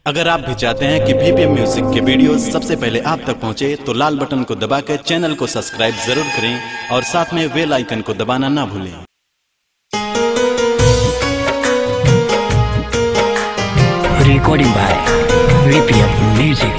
अगर आप भी चाहते हैं कि भीपीएम म्यूजिक के वीडियो सबसे पहले आप तक पहुंचे तो लाल बटन को दबा कर चैनल को सब्सक्राइब जरूर करें और साथ में बेल आइकन को दबाना ना भूलें recording by VPM Music.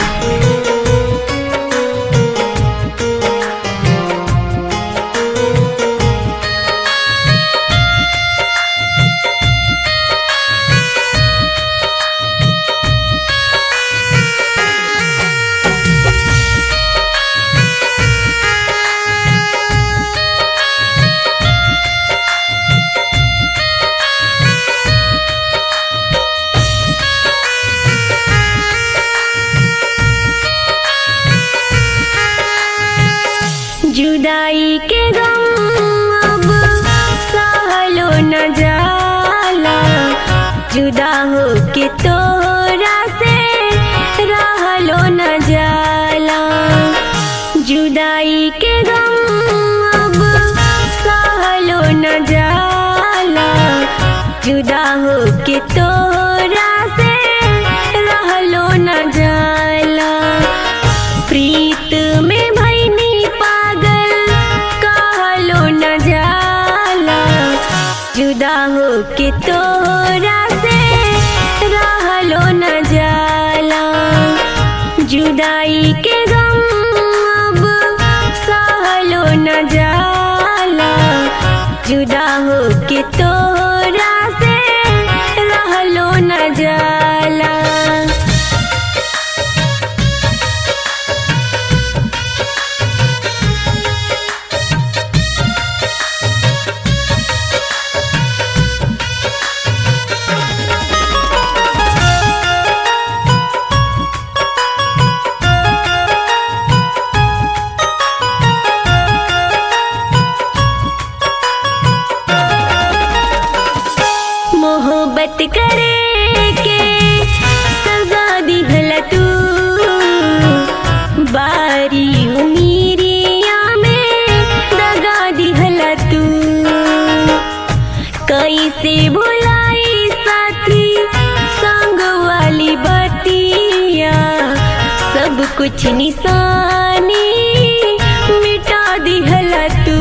जुदाई के गम अब सहलो न जाला जुदा हो के तोरा से रहलो न जाला जुदाई के गम अब सहलो न जाला जुदा हो के तोरा से रहलो न जाला प्रीत में भैनी पागल कहलो न जाला जुदा हो के तोरा से रहलो न जाला जुदाई के गम अब सहलो न जाला जुदा हो के तोरा से रहलो न जाला मोहब्बत करे के सजा दिहला तू बारी उमीरिया में दगा दिहला तू कैसे भुलाई साथी संग वाली बतिया सब कुछ निशानी मिटा दिहला तू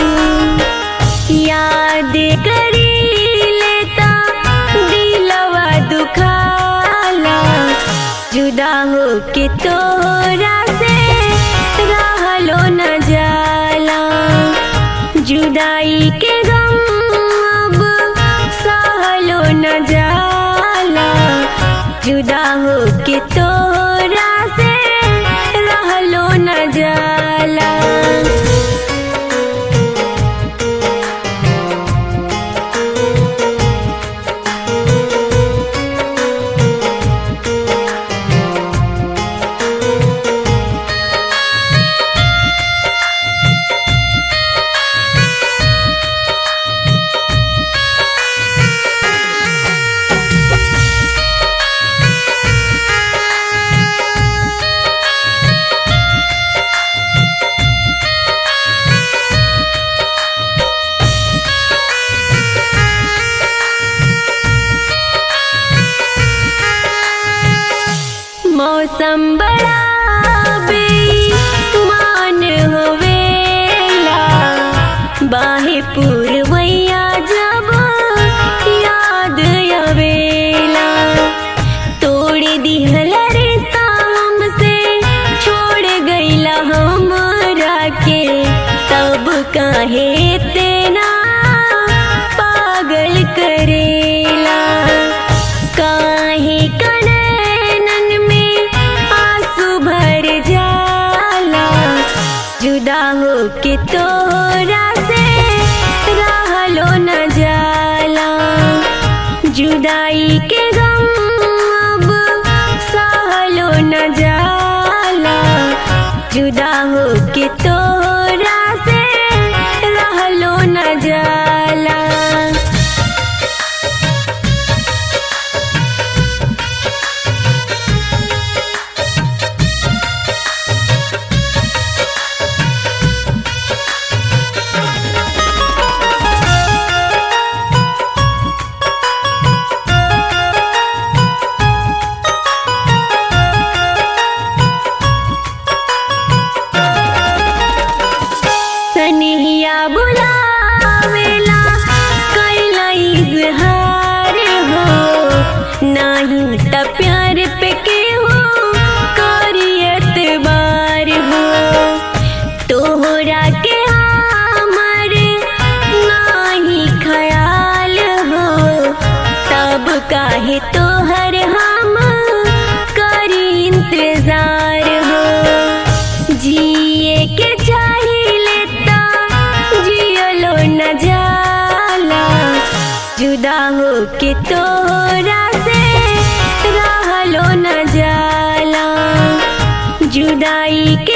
याद करी लेता दिलवा दुखाला जुदा हो के तोरा से रहलो न जाला जुदाई के गम अब सहलो न जाला जुदा हो के तोरा से रहलो न जाला मौसम बड़ा बेईमान होवेला बाहे पूर्वैया जब याद आवेला तोड़ दिहला रिश्ता हमसे छोड़ गईला हमरा के तब काहे तेना पागल करेला काहे कनन में आंसू भर जाला जुदा हो के तोरा से रहलो न जाला जुदाई के गम अब सहलो न जाला जुदा हो के तोरा से रहलो न जाला त प्यार पे के हो करियत बार हो तोहरा के हमर नाही ख्याल हो तब काहे तोहर हम करी इंतजार हो जिए के चाहिले ता जियलो न जाला जुदा हो के तोरा से रहलो न जाला जुदाई के